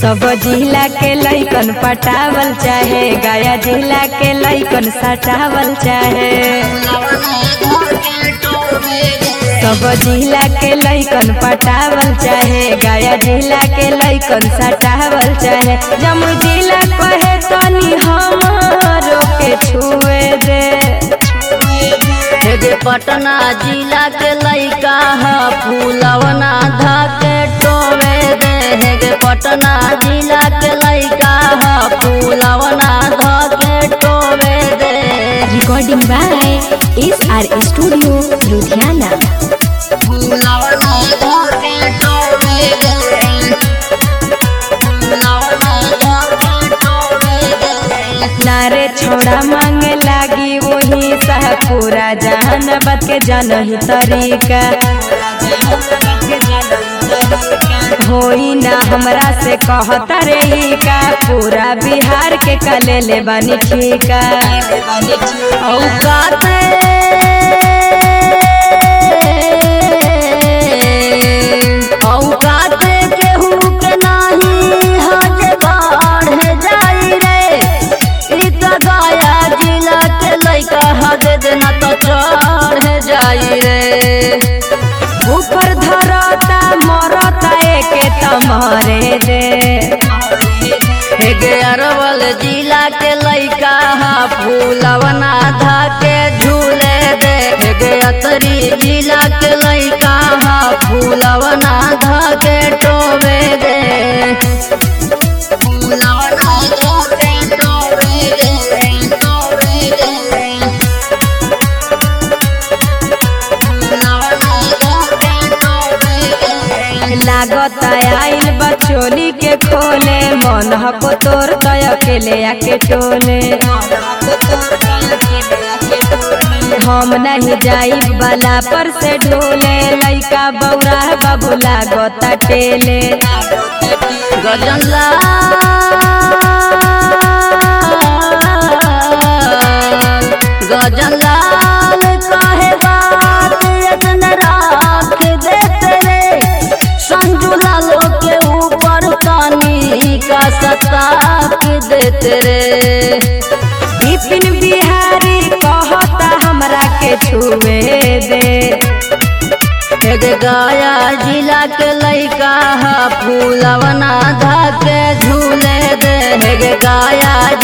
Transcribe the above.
सब जिला के लैकन पटावल चाहे गया जिला के लैकन सटावल चाहे सब जिला के लैकन पटावल चाहे गया जिला के लैकन सटावल चाहे जमुई जिला कहे तनी हमारो के छुए दे हेगे पटना जिला के लइका ह फूलवना धके टोवे दे हेगे पटना जिला के लइका ह फूलवना धके टोवे दे recording by S R studio Ludhiana फूलवना धके टोवे दे फूलवना धके टोवे दे नारे छोड़ा मांगे लागी वही सह पूरा जहान बत के जनही तरीका होई ना हमरा से कहता रे ई का पूरा बिहार के कले ले बनी ठीका औकाते औकाते केहू के नाही हज बाढ़ जाई रे ई त गया जिला के लइका हद देना तो चढ़ जाई रे ऊपर धरता मरता एके तमरे दे हेगे अरवल जिला के लइका हा फूलवना धाके झूले दे हेगे अतरी जिला के लइका हा फूलवना धाके टोवे दे फूलवना धाके टोवे दे टोवे दे फूलवना धाके टोवे दे लागत आइल बचोली के खोले मन हको तोर तय अकेले आके टोले हम नहीं जाई बाला पर से ढोले लइका बौरा बाबू लागत टेले गजनला गजनलाल कहे बात यतन राख देते रे संजू लालो के ऊपर पानी का सताक देते रे विपिन बिहारी कहता हमरा के छुए दे एक गया जिला के लइका हा फूलवना धाके झूले दे हेगे गया